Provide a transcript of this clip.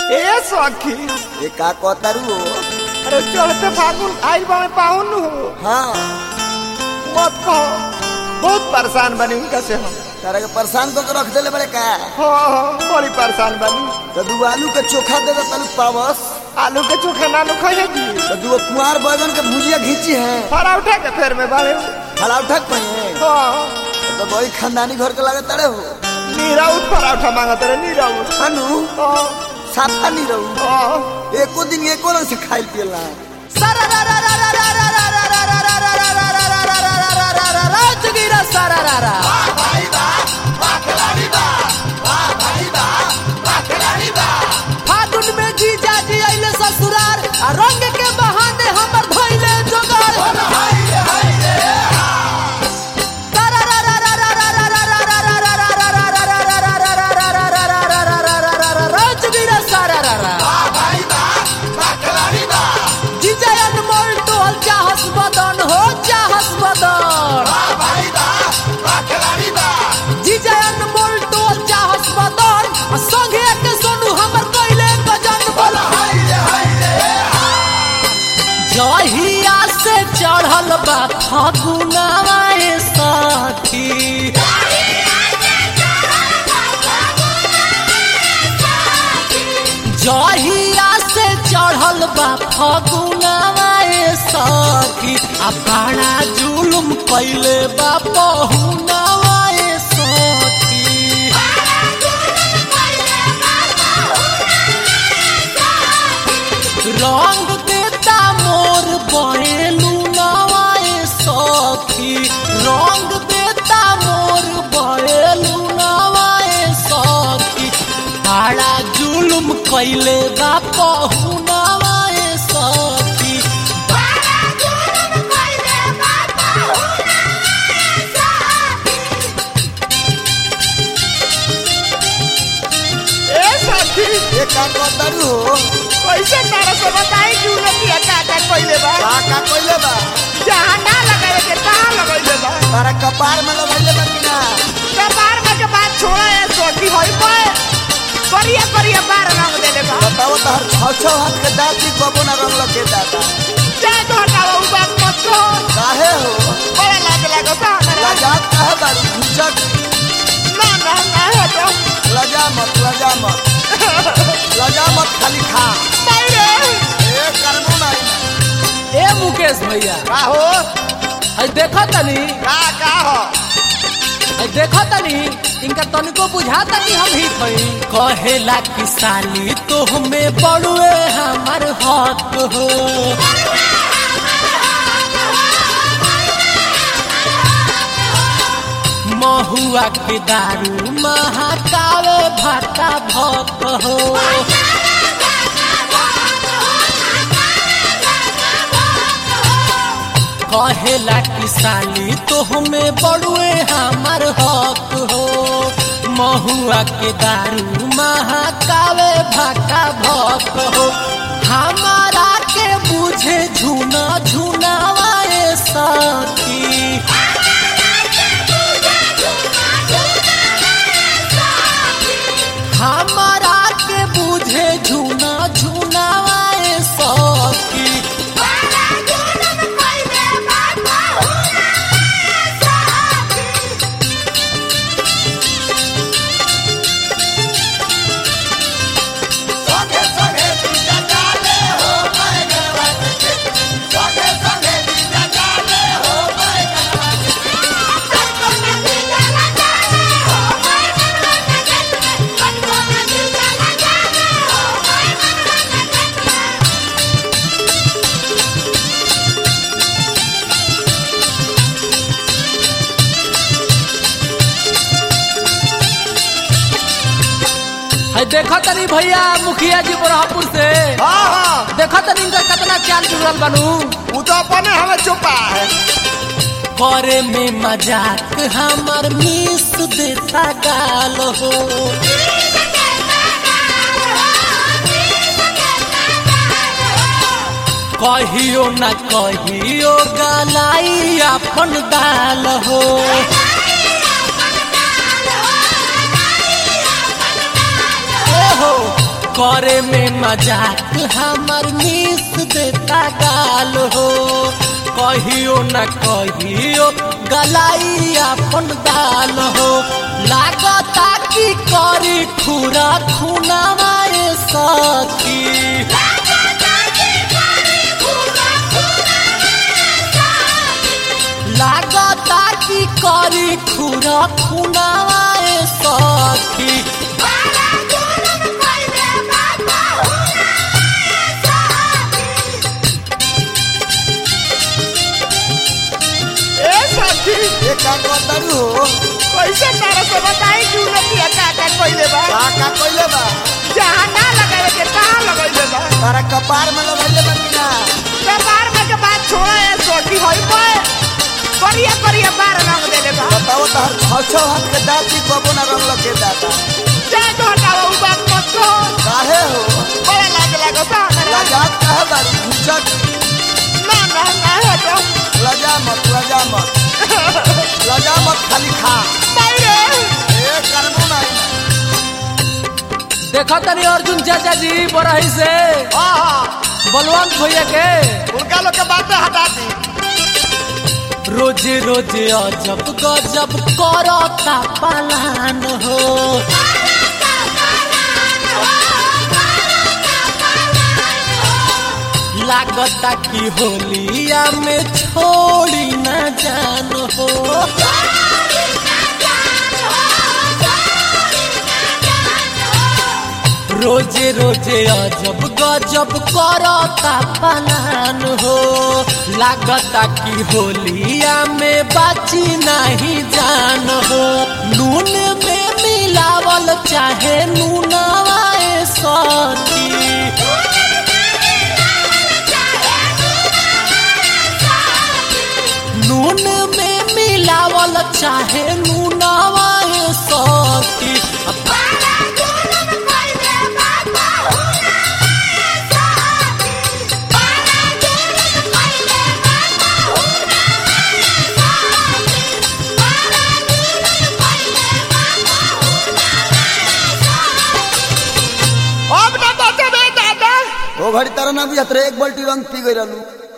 ए सखी ये का कहतारू हो अरे चढ़ते फागुन आइल बा में पाहुन हो हाँ मत कहो बहुत परेशान बनी उनका से हम तारा के परेशान तो रख देले बड़े का हाँ हाँ बड़ी परेशान बनी तो दू आलू के चोखा दे दो तलू पावस आलू के चोखे ना लो खाइए जी तो दू कुमार बैगन के भुजिया घींची है फरा उठा के फेर में बाड़े फला उठक पे हाँ तो बड़ी खानदानी घर के लागे तड़े हो नीरा उठ फरा उठा मांगत रहे नीरा उठ अनु हाँ साफा नहीं रहू हाँ एको दिन एको रंग से खाइल पियला फागुन में जीजा जी अइले ससुरार आ रंग के बहाने हमर धइले जोगार राजवीर सारारारा जीजा अनमोल टोल चाहस बदन हो चाहस बदन जीजा अनमोल टोल चाहस बदन आ संगे के सोनू हमर कइले गजन बोला जहिया से चढ़ल बा फगुनावा ए साथी जहिया से चढ़ल बा फगुनावा ए साथी आ बड़ा जुलुम कइले बा पहुनावा ए साथी रंग देता मोर बहेलू नवाए सखी रंग देता मोर बहेलू नवाए सखी बड़ा जुलुम कैले बा पहुनावाए सखी ए सखी ये का कहतारू हो कैसे तारा से बताई क्यों न किया का का कोइले बा का का कइले बा जहाँ ना लगावे के तहाँ लगैले बा तारा कपार में लगैले बा कि ना कपार में के बात छोड़ा है सोटी होई पे करिया करिया बार रंग देले बा बताओ तो हर छह छह हाथ के दांती कबो ना रंग लगे दादा चाहे तो हटाओ उ बात मत कहो काहे हो बड़ा लाज लागो ता हमरा लजात काहे बारू घुचक ना ना ना हटो लजा मत लजा मत लजा मत खाली खा नहीं रे ए करनो नहीं ए मुकेश भैया का हो हई देखो तनी का का हो हई देखो तनी इनका तनिको बुझाता कि हम ही थई कहेला कि साली तो हमें बड़ुए हमर हक हो महुआ के दारू महाकावे भाता भक हो कहेला कि साली तो हमें बड़ुए हमर हक हो महुआ के दारू महाकावे भाका भक हो हमारा के बुझे झूना झूनावाए साथी हमारा के बुझे झूना झूनावाए सखी है देखो तनी भैया मुखिया जी बरहपुर से हाँ हाँ देखो तनी इनका कितना चाल जुड़ल बनू वो तो अपने हमें छुपा है करे में मजाक हमर मिस देता गाल हो कहियो न कहियो गलाई अपन दाल हो ए हो करे में मजाक हमर मिस देता गाल हो कहियो न कहियो गलाई अपन दाल हो लागता कि करी खुरा खुनावाए सखी लागता कि करी खुरा खुनावाए सखी ए सखी ये का कहतारू हो कैसे तारा से बताई कि उलटिया का का कइले बा का का कइले बा जहाँ ना लगावे के तहाँ लगइले बा तारा कपार में लगइले बा कि ना व्यापार में के बात छोड़ा है सोटी होई पे करिया करिया बार रंग देले बा बताओ तहर छौ छौ हाथ के दाती कबो ना रंग लगे दाता जाए तो हटाओ उ बात मत कहो काहे हो बड़ा लाज लगता है लजात काहे बारी घुचक ना ना ना हटो लजा मत लजा मत लजा मत खाली खा नहीं रे ए करनो नहीं देखो तनी अर्जुन चाचा जी बरही से हाँ हाँ बलवंत भैया के उनका लोग के बातें हटा दी रोजे रोजे अजब गजब करता पलान हो लागता कि होलिया में छोड़ी न जान हो रोजे रोजे अजब गजब करता पलान हो लागता कि होलिया में बाची नहीं जान हो नून में मिलावल चाहे नूनवाए सखी नून में मिलावल चाहे नूनवाए सखी अब ना बचबे दादा ओ घड़ी तारा ना बुझत रे एक बाल्टी रंग पी गई रहलू